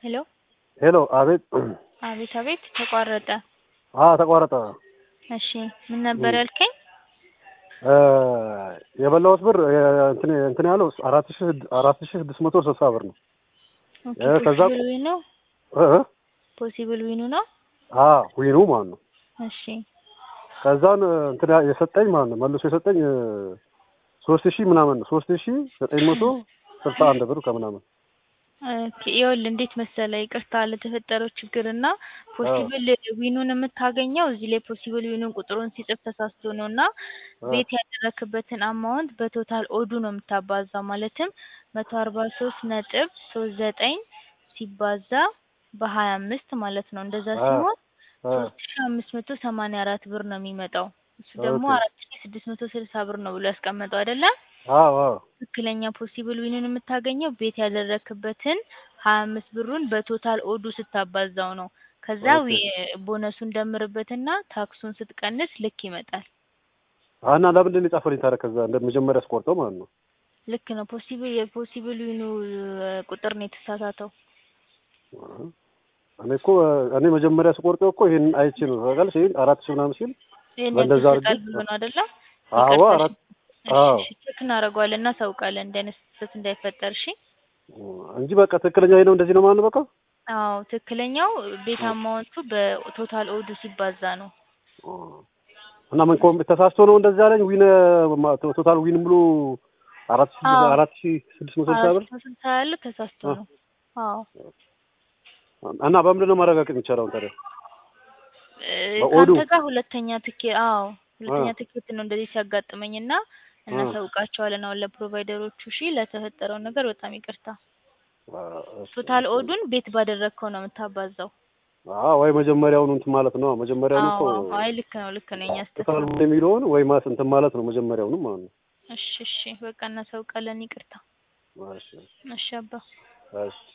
ሄሎ ሄሎ አቤት አቤት አቤት ተቋረጠ። አ ተቋረጠ። እሺ ምን ነበር ያልከኝ? እ የበላሁት ብር እ እንትን እንትን ያለው አራት ሺህ አራት ሺህ ስድስት መቶ ስልሳ ብር ነው። ኦኬ እ ከዛ ፖሲብል ዊኑ እ እ ፖሲብል ዊኑ ነው። አ ዊኑ ማለት ነው። እሺ ከዛን እንትን ያ- የሰጠኝ ማለት ነው መልሶ የሰጠኝ እ ሶስት ሺህ ምናምን ነው ሶስት ሺህ ዘጠኝ መቶ ስልሳ አንድ ብር ከምናምን ኦኬ ይኸውልህ እንዴት መሰለህ ይቅርታ ለተፈጠረው ችግር እና ፖሲብል ዊኑን የምታገኘው እዚህ ላይ ፖሲብል ዊኑን ቁጥሩን ሲጽፍ ተሳስቶ ነው እና ቤት ያደረክበትን አማውንት በቶታል ኦዱ ነው የምታባዛው ማለትም መቶ አርባ ሶስት ነጥብ ሶስት ዘጠኝ ሲባዛ በሀያ አምስት ማለት ነው እንደዛ አ ሲሆን አ ሶስት ሺ አምስት መቶ ሰማንያ አራት ብር ነው የሚመጣው እሱ ደግሞ ኦኬ አራት ሺ ስድስት መቶ ስልሳ ብር ነው ብሎ ያስቀመጠው አይደለ አዎ አዎ ትክክለኛ ፖሲብል ዊኑን የምታገኘው ቤት ያደረክበትን ሀያ አምስት ብሩን በቶታል ኦዱ ስታባዛው ነው ከዛ ኦኬ ዊ- ቦነሱን ደምርበትና ታክሱን ስትቀንስ ልክ ይመጣል አ እና ለምንድን ነው የጻፈልኝ ታዲያ ከዛ እንደ መጀመሪያ አስቆርጠው ማለት ነው ልክ ነው ፖሲብል የፖሲብል ዊኑ እ ቁጥር ነው የተሳሳተው እ እኔ እኮ እኔ መጀመሪያ ስቆርጠው እኮ ይሄን አይቼ ነው ታውቃለሽ ይሄን አራት ሺህ ምናምን ሲል ይሄን ያክል በእንደዛ አድርጌ ይሰጣል ብሎ ነው አይደለ አዎ ይቅርታ እሺ አራት እሺ አዎ እሺ ቼክ እናደርገዋለን እናሳውቃለን እንዲህ አይነት ስህተት እንዳይፈጠር እሺ እንጂ በቃ ትክክለኛ ይሄ ነው እንደዚህ ነው ማለት ነው በቃ አዎ ትክክለኛው ቤት አማውንቱ በቶታል ኦዱ ሲባዛ ነው እና ምን ኮም ተሳስቶ ነው እንደዚህ ያለኝ ዊን ማ- ቶታል ዊን ብሎ አራት ሺህ አዎ አራት ሺህ ስድስት መቶ ስልሳ አራት ብር መቶ ስልሳ ያለ ተሳስቶ አ- ነው አዎ እና በምንድን ነው ማረጋገጥ የሚቻለው ታዲያ እ በኦዱ ካንተ ጋር ሁለተኛ ትኬት አዎ አ ሁለተኛ ትኬት ነው እንደዚህ ሲያጋጥመኝ እና አ እናሳውቃቸዋለን አሁን ለፕሮቫይደሮቹ እሺ ለተፈጠረው ነገር በጣም ይቅርታ አ እሺ ቶታል እሺ ኦዱን ቤት ባደረግከው ነው የምታባዛው አ ወይ መጀመሪያውኑ እንትን ማለት ነው መጀመሪያውኑ እኮ አዎ አዎ አይ ልክ ነው ልክ ነው የኛ ስህተት ቶታል ነው የሚለውን ወይ ማስ እንትን ማለት ነው መጀመሪያውኑ ማለት ነው እሺ እሺ በቃ እናሳውቃለን ይቅርታ እሺ እሺ አባ እሺ